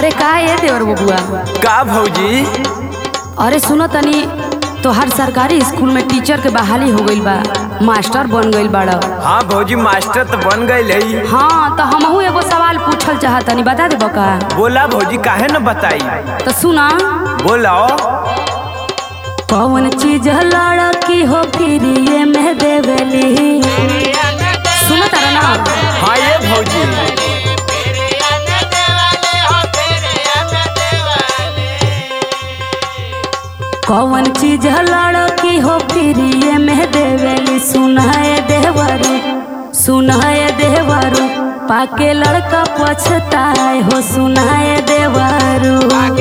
अरे का ये देवर बबुआ का भौजी अरे सुनो तनी तोहर सरकारी स्कूल में टीचर के बहाली हो गईल बा मास्टर बन गईल बाड़ हाँ भौजी मास्टर तो बन गई है हाँ तो हमहू एगो सवाल पूछल चाहतनी बता दे का बोला भौजी काहे न बताई तो सुना बोलाओ कौन चीज लड़की हो फिर ये में देवेली सुनो तारा ना हाँ ये भौजी कौन चीज लड़की हो फिर ये में देवेली सुनाए देवरू सुनाए देवरू पाके लड़का पछताए हो सुनाए देवरू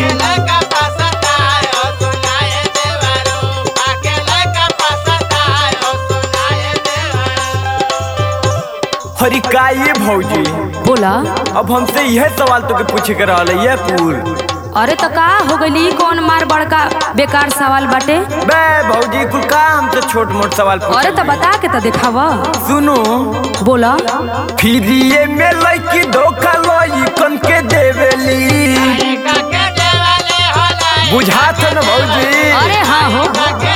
हरी का ये भौजी बोला अब हमसे यह सवाल तो के पूछे के रहल है ये कुल अरे तो का हो गई कौन मार बड़का बेकार सवाल बाटे बे भौजी कुल का हमसे छोट मोट सवाल अरे पूछ तो बता के तो दिखाव सुनो बोला फिर ये में लड़की धोखा लइकन के देवेली बुझात न भौजी अरे हाँ हो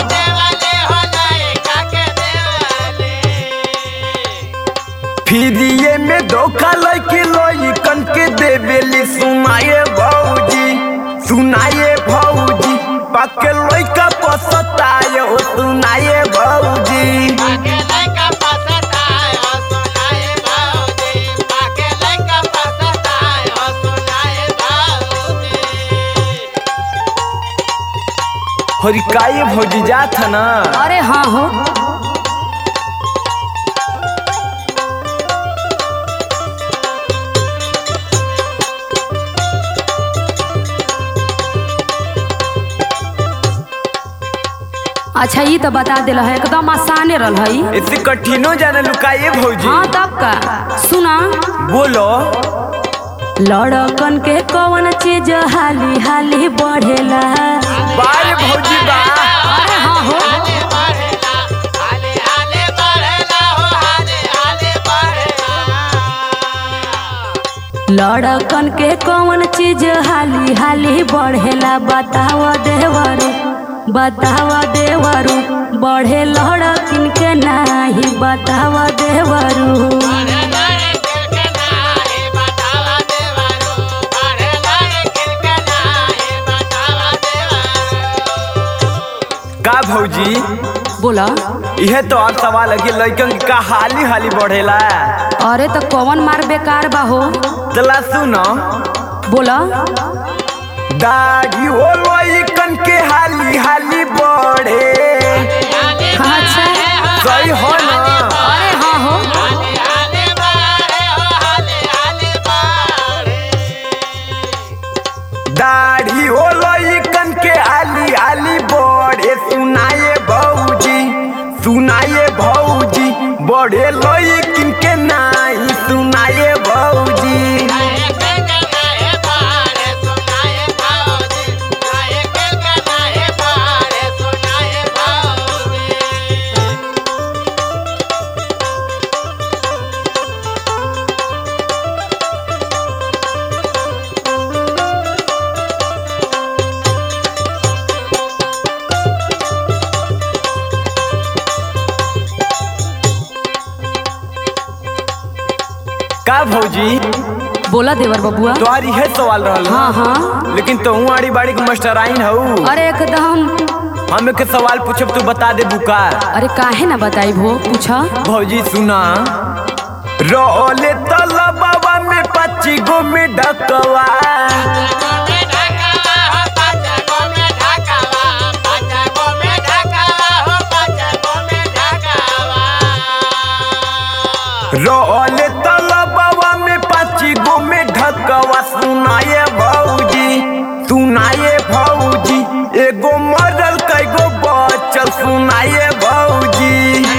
फिर ये में धोखा लड़की लइकन के देवेली सुनाए भौजी सुनाए भौजी पाके लइका पसताए हो सुनाए भौजी हरी का ये भौजी जात है ना अरे हाँ हो अच्छा ये तो बता दिल है एकदम आसाने रल है इससे कठिनो जाने लुकाइए भौजी हाँ तब का सुना बोलो लड़कन के कौन चीज हाली हाली बढ़ेला बारे भौजी बा अरे हाँ हो लड़कन के कौन चीज हाली हाली बढ़ेला बताव देवरू बताव देवरू बढ़े लड़किन के नाही बताव देवरू का भौजी बोला यह तो और सवाल है कि लड़कन का हाली हाली बढ़ेला अरे तो कौन मार बेकार बा हो चला सुनो बोला दाढ़ी हो लड़कन के हाली हाली बढ़े अच्छा सही हो ना अरे हाँ हो दाढ़ी हो लड़कन के हाली हाली बढ़े सुनाए भौजी सुनाए भौजी बढ़े लड़किन के नाही सुनाए भौजी का भौजी बोला देवर बबुआ तुम्हारी यह सवाल रहल ना? हाँ हाँ लेकिन तो आड़ी बाड़ी के मास्टर आइन हऊ अरे एकदम हमें के सवाल पूछब तू बता दे बुका अरे काहे ना बताई भो पूछा भौजी सुना रोले तलबवा में पच्ची गो में ढकवा रोले तलबवा में पच्ची गो में ढकवा सुनाए भौजी सुनाए भौजी एगो मरल कैगो बचल सुनाए भौजी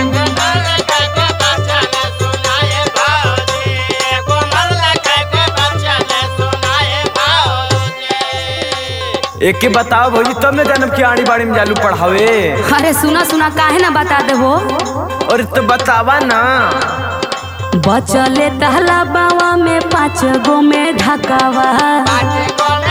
एक के बताओ भौजी तब न जानब कि आड़ी बाड़ी में जालू पढ़ावे अरे सुना सुना काहे ना बता दे भो और तो बतावा ना बचले तहला बावा में पाँच गो में ढकावा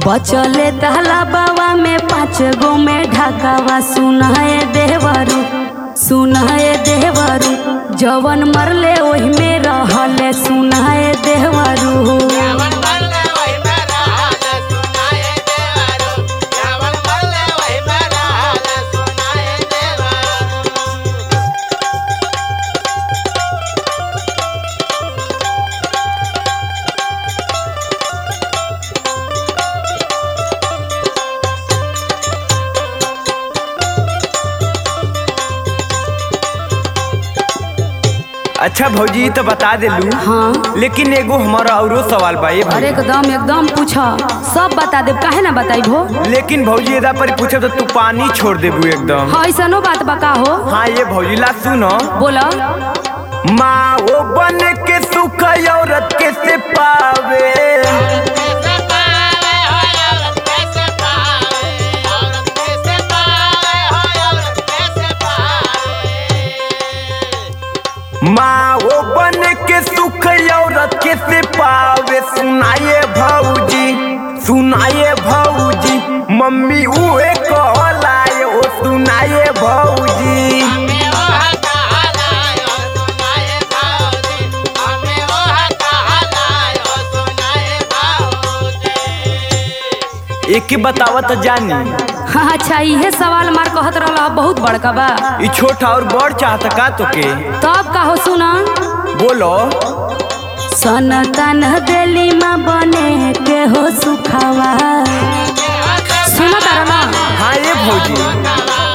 बचले तहला बाबा में पाँच गो में ढकावा सुनाए देवरू सुनाए देवरू जवन मरले ओही में रहले सुनाए देवरू अच्छा भौजी ई तो बता देलू हाँ लेकिन एगो हमारा औरो सवाल बा ये अरे भौजी एकदम एकदम पूछ सब बता देब काहे ना बताई भो लेकिन भौजी एदा पर पूछे तो तू पानी छोड़ देबू एकदम हाँ ऐसनो बात बका हो हाँ ये भौजी ला सुनो बोला माँ वो बन के सुख औरत के से पावे माँ वो बन के सुख औरत के से पावे सुनाए भौजी सुनाए भौजी मम्मी उहे कहलाए ओ सुनाए भौजी एक ही बतावत जानी हाँ अच्छा इहे सवाल मार कहत रहल बहुत बड़का बा ई छोटा और बड़ चाहत का तोके तब का हो सुना बोलो सन तन देली माँ बने के हो सुखावा सुनो तारा ना हाँ ये भौजी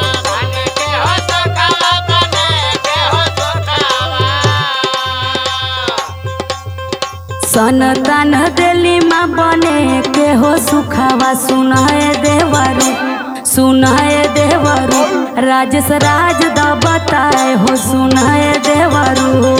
सन तन देली माँ बने के हो सुखावा सुनाए देवरू सुनाए देवरू राजेश राज द बताए हो सुनाए देवरू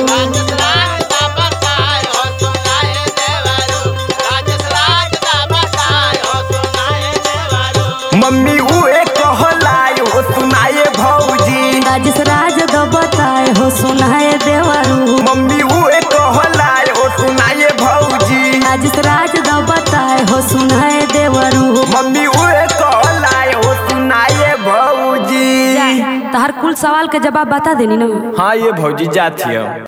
मम्मी उहे कहलाए ओ सुनाए भौजी राजेश राज द बताए हो सुनाए देवरू मम्मी उहे कहलाए ओ सुनाए भौजी राजेश राज द बताए हो सुनाए देवरू मम्मी उहे कहलाए ओ सुनाए भौजी तहर कुल सवाल के जवाब बता देनी ना हाँ ये भौजी जाती है